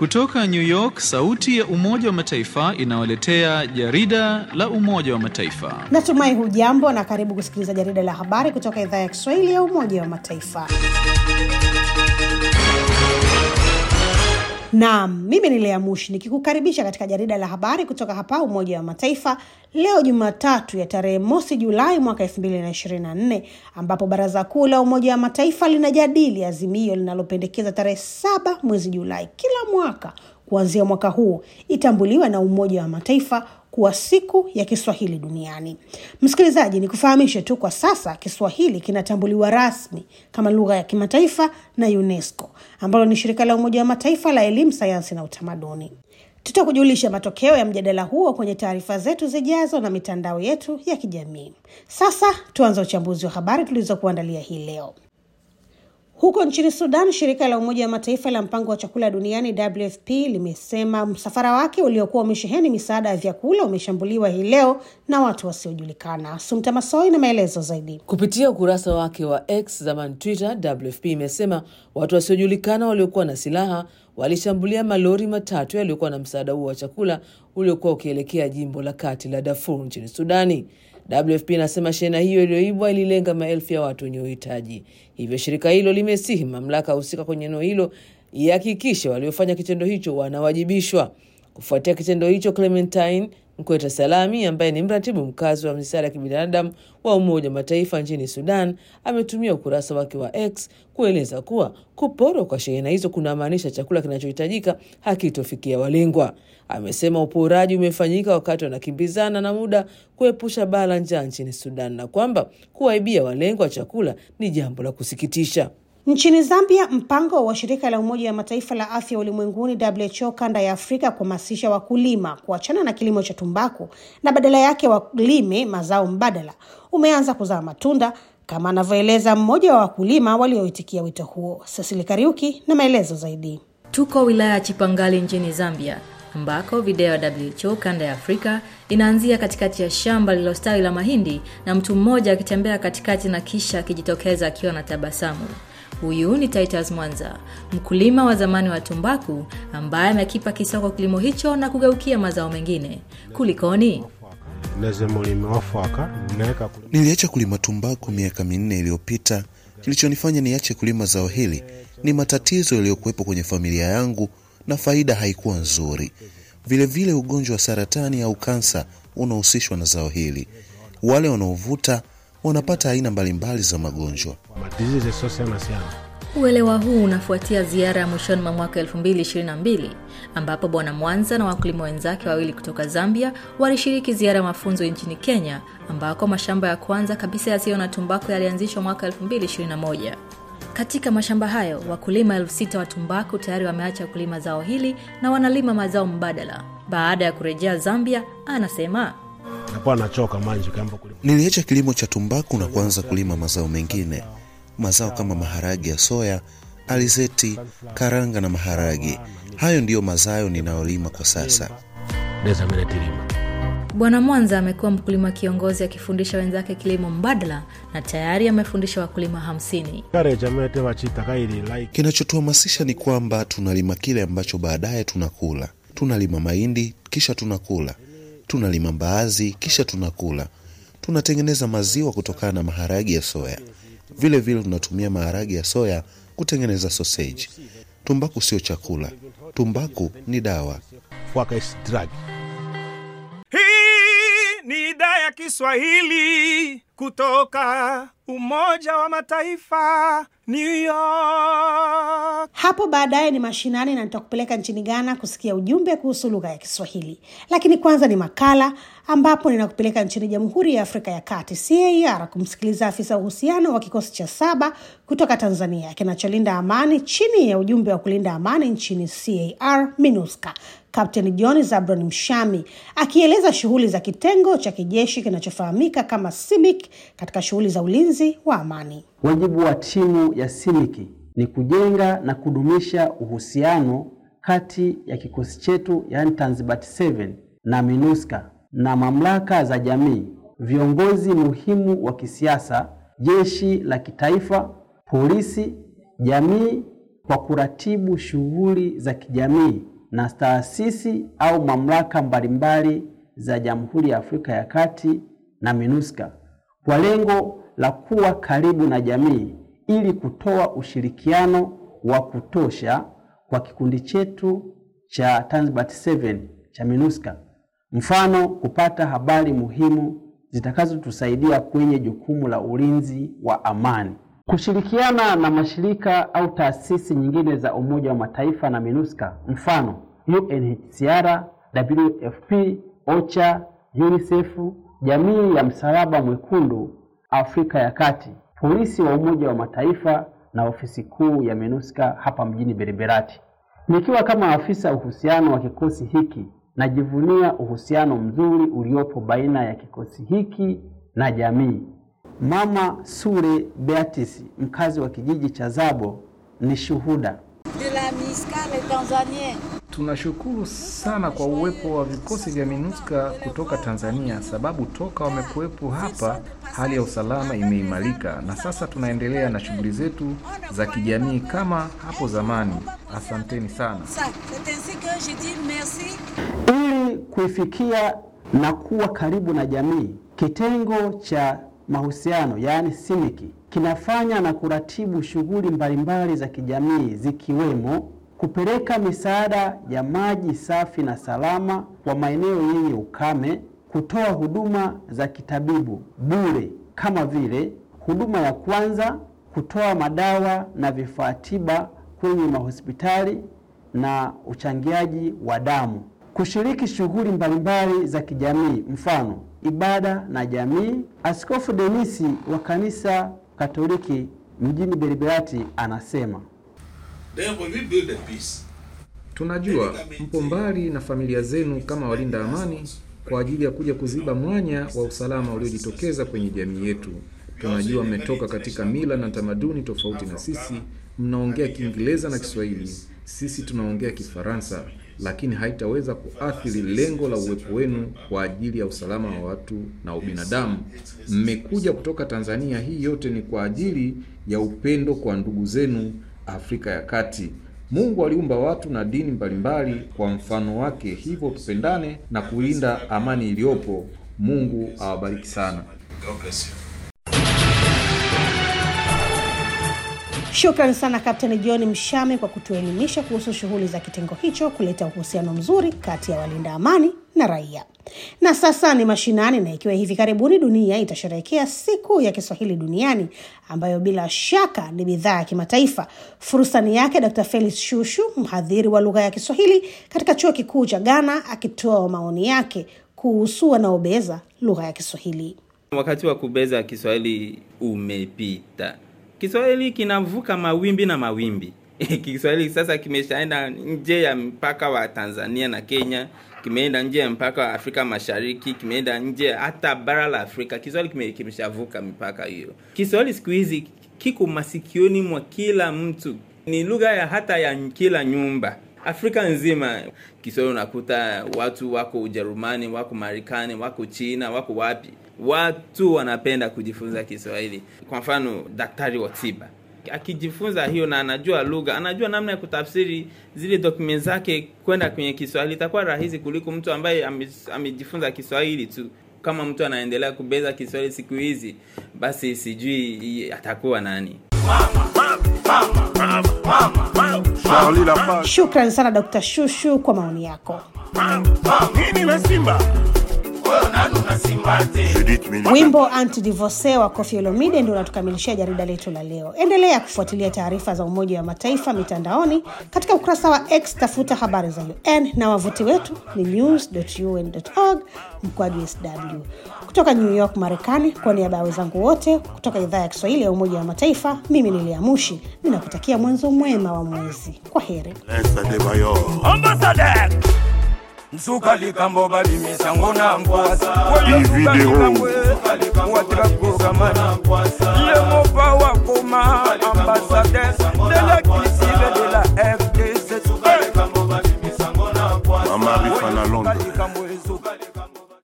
Kutoka New York, sauti ya Umoja wa Mataifa inawaletea jarida la Umoja wa Mataifa. Natumai hujambo na karibu kusikiliza jarida la habari kutoka idhaa ya Kiswahili ya Umoja wa Mataifa. Naam, mimi ni Lea Mushi nikikukaribisha katika jarida la habari kutoka hapa Umoja wa Mataifa leo Jumatatu ya tarehe mosi Julai mwaka 2024 ambapo Baraza Kuu la Umoja wa Mataifa linajadili azimio linalopendekeza tarehe saba mwezi Julai kila mwaka kuanzia mwaka huu itambuliwa na Umoja wa Mataifa kuwa siku ya Kiswahili duniani. Msikilizaji, ni kufahamishe tu kwa sasa Kiswahili kinatambuliwa rasmi kama lugha ya kimataifa na UNESCO ambalo ni shirika la Umoja wa Mataifa la elimu, sayansi na utamaduni. Tutakujulisha matokeo ya mjadala huo kwenye taarifa zetu zijazo na mitandao yetu ya kijamii. Sasa tuanze uchambuzi wa habari tulizokuandalia hii leo. Huko nchini Sudan, shirika la Umoja wa Mataifa la mpango wa chakula duniani WFP limesema msafara wake uliokuwa umesheheni misaada ya vyakula umeshambuliwa hii leo na watu wasiojulikana. Sumta Masoi na maelezo zaidi. Kupitia ukurasa wake wa X zamani Twitter, WFP imesema watu wasiojulikana waliokuwa na silaha walishambulia malori matatu yaliyokuwa na msaada huo wa chakula uliokuwa ukielekea jimbo la kati la Darfur nchini Sudani. WFP inasema shehena hiyo iliyoibwa ililenga maelfu ya watu wenye uhitaji. Hivyo shirika hilo limesihi mamlaka husika kwenye eneo hilo ihakikishe waliofanya kitendo hicho wanawajibishwa. Kufuatia kitendo hicho, Clementine Mkweta Salami ambaye ni mratibu mkazi wa misaada ya kibinadamu wa Umoja wa Mataifa nchini Sudan ametumia ukurasa wake wa X kueleza kuwa kuporwa kwa shehena hizo kunamaanisha chakula kinachohitajika hakitofikia walengwa. Amesema uporaji umefanyika wakati wanakimbizana na muda kuepusha baa la njaa nchini Sudan na kwamba kuwaibia walengwa chakula ni jambo la kusikitisha. Nchini Zambia, mpango wa shirika la Umoja wa Mataifa la afya ulimwenguni WHO kanda ya Afrika kuhamasisha wakulima kuachana na kilimo cha tumbaku na badala yake walime mazao mbadala umeanza kuzaa matunda kama anavyoeleza mmoja wa wakulima walioitikia wito huo. Cecily Kariuki na maelezo zaidi. Tuko wilaya ya Chipangali nchini Zambia ambako video ya WHO kanda ya Afrika inaanzia katikati ya shamba lililostawi la mahindi na mtu mmoja akitembea katikati na kisha akijitokeza akiwa na tabasamu. Huyu ni Titus Mwanza, mkulima wa zamani wa tumbaku ambaye amekipa kisoko kilimo hicho na kugeukia mazao mengine. Kulikoni? Niliacha kulima tumbaku miaka minne iliyopita. Kilichonifanya niache kulima zao hili ni matatizo yaliyokuwepo kwenye familia yangu na faida haikuwa nzuri. Vilevile, ugonjwa wa saratani au kansa unahusishwa na zao hili. Wale wanaovuta wanapata aina mbalimbali za magonjwa. Uelewa huu unafuatia ziara ya mwishoni mwa mwaka 2022 ambapo Bwana Mwanza na wakulima wenzake wawili kutoka Zambia walishiriki ziara ya mafunzo nchini Kenya ambako mashamba ya kwanza kabisa yasiyo na tumbaku yalianzishwa mwaka 2021. Katika mashamba hayo wakulima elfu sita wa tumbaku tayari wameacha kulima zao hili na wanalima mazao mbadala. Baada ya kurejea Zambia, anasema Niliacha kilimo cha tumbaku na kuanza kulima mazao mengine, mazao kama maharage ya soya, alizeti, karanga na maharage. Hayo ndiyo mazao ninayolima kwa sasa. Bwana Mwanza amekuwa mkulima kiongozi akifundisha wenzake kilimo mbadala na tayari amefundisha wakulima hamsini. Kinachotuhamasisha ni kwamba tunalima kile ambacho baadaye tunakula. Tunalima mahindi kisha tunakula, tunalima mbaazi kisha tunakula, tunatengeneza maziwa kutokana na maharagi ya soya. Vile vile tunatumia maharagi ya soya kutengeneza soseji. Tumbaku sio chakula, tumbaku ni dawa. Hii ni idhaa ya Kiswahili kutoka Umoja wa Mataifa, New York. Hapo baadaye ni mashinani na nitakupeleka nchini Ghana kusikia ujumbe kuhusu lugha ya Kiswahili, lakini kwanza ni makala ambapo ninakupeleka nchini Jamhuri ya Afrika ya Kati CAR kumsikiliza afisa uhusiano wa kikosi cha saba kutoka Tanzania kinacholinda amani chini ya ujumbe wa kulinda amani nchini CAR MINUSCA, Kapteni John Zabron Mshami akieleza shughuli za kitengo cha kijeshi kinachofahamika kama CIMIC katika shughuli za ulinzi wa amani. Wajibu wa timu ya CIMIC ni kujenga na kudumisha uhusiano kati ya kikosi chetu yaani Tanzibat 7 na MINUSCA na mamlaka za jamii, viongozi muhimu wa kisiasa, jeshi la kitaifa, polisi, jamii kwa kuratibu shughuli za kijamii na taasisi au mamlaka mbalimbali za Jamhuri ya Afrika ya Kati na MINUSCA kwa lengo la kuwa karibu na jamii ili kutoa ushirikiano wa kutosha kwa kikundi chetu cha Tanzbat 7 cha MINUSCA. Mfano, kupata habari muhimu zitakazotusaidia kwenye jukumu la ulinzi wa amani. Kushirikiana na mashirika au taasisi nyingine za Umoja wa Mataifa na MINUSCA, mfano UNHCR, WFP, OCHA, UNICEF, Jamii ya Msalaba Mwekundu Afrika ya Kati, polisi wa Umoja wa Mataifa na ofisi kuu ya MINUSCA hapa mjini Beriberati. Nikiwa kama afisa uhusiano wa kikosi hiki, najivunia uhusiano mzuri uliopo baina ya kikosi hiki na jamii. Mama Sule Beatrice, mkazi wa kijiji cha Zabo, ni shuhuda. de la MISCA les Tanzaniens. Tunashukuru sana kwa uwepo wa vikosi vya MINUSCA kutoka Tanzania, sababu toka wamekuwepo hapa hali ya usalama imeimarika, na sasa tunaendelea na shughuli zetu za kijamii kama hapo zamani. Asanteni sana. Ça, c'est ainsi que je dis merci Ili kuifikia na kuwa karibu na jamii, kitengo cha mahusiano yaani simiki kinafanya na kuratibu shughuli mbalimbali za kijamii zikiwemo kupeleka misaada ya maji safi na salama kwa maeneo yenye ukame, kutoa huduma za kitabibu bure kama vile huduma ya kwanza, kutoa madawa na vifaa tiba kwenye mahospitali na uchangiaji wa damu, kushiriki shughuli mbalimbali za kijamii, mfano ibada na jamii. Askofu Denisi wa kanisa Katoliki mjini Beriberati anasema Tunajua mpo mbali na familia zenu kama walinda amani kwa ajili ya kuja kuziba mwanya wa usalama uliojitokeza kwenye jamii yetu. Tunajua mmetoka katika mila na tamaduni tofauti na sisi, mnaongea Kiingereza na Kiswahili, sisi tunaongea Kifaransa, lakini haitaweza kuathiri lengo la uwepo wenu kwa ajili ya usalama wa watu na ubinadamu. Mmekuja kutoka Tanzania, hii yote ni kwa ajili ya upendo kwa ndugu zenu Afrika ya Kati. Mungu aliumba watu na dini mbalimbali kwa mfano wake, hivyo tupendane na kulinda amani iliyopo. Mungu awabariki sana. Shukrani sana Kapteni John Mshame kwa kutuelimisha kuhusu shughuli za kitengo hicho kuleta uhusiano mzuri kati ya walinda amani na raia. Na sasa ni mashinani, na ikiwa hivi karibuni dunia itasherehekea siku ya Kiswahili duniani ambayo bila shaka ni bidhaa ya kimataifa. Fursa ni yake Dr. Felix Shushu, mhadhiri wa lugha ya Kiswahili katika chuo kikuu cha Ghana, akitoa maoni yake kuhusu wanaobeza lugha ya Kiswahili. Wakati wa kubeza Kiswahili umepita. Kiswahili kinavuka mawimbi na mawimbi. Kiswahili sasa kimeshaenda nje ya mpaka wa Tanzania na Kenya, kimeenda nje ya mpaka wa Afrika Mashariki, kimeenda nje hata bara la Afrika. Kiswahili kime- kimeshavuka mipaka hiyo. Kiswahili siku hizi kiko masikioni mwa kila mtu, ni lugha ya hata ya kila nyumba. Afrika nzima Kiswahili unakuta watu wako Ujerumani, wako Marekani, wako China, wako wapi, watu wanapenda kujifunza Kiswahili. Kwa mfano, daktari wa tiba akijifunza hiyo na anajua lugha, anajua namna ya kutafsiri zile document zake kwenda kwenye Kiswahili, itakuwa rahisi kuliko mtu ambaye ame- amejifunza Kiswahili tu. Kama mtu anaendelea kubeza Kiswahili siku hizi, basi sijui atakuwa nani. Shukran sana Dr. Shushu kwa maoni yako. Wimbo anti-divorce wa Koffi Olomide ndio unatukamilishia jarida letu la leo. Endelea kufuatilia taarifa za Umoja wa Mataifa mitandaoni katika ukurasa wa X, tafuta habari za UN na wavuti wetu ni news.un.org mkwaju sw. Kutoka New York, Marekani, kwa niaba ya wenzangu wote kutoka idhaa ya Kiswahili ya Umoja wa Mataifa, mimi ni Lea Mushi ninakutakia mwanzo mwema wa mwezi. Kwa heri. Ambassadeur nsuka likambo balimisango na nkwasa watirakugamana ye mopa wakoma ambasadeur de la kisibe de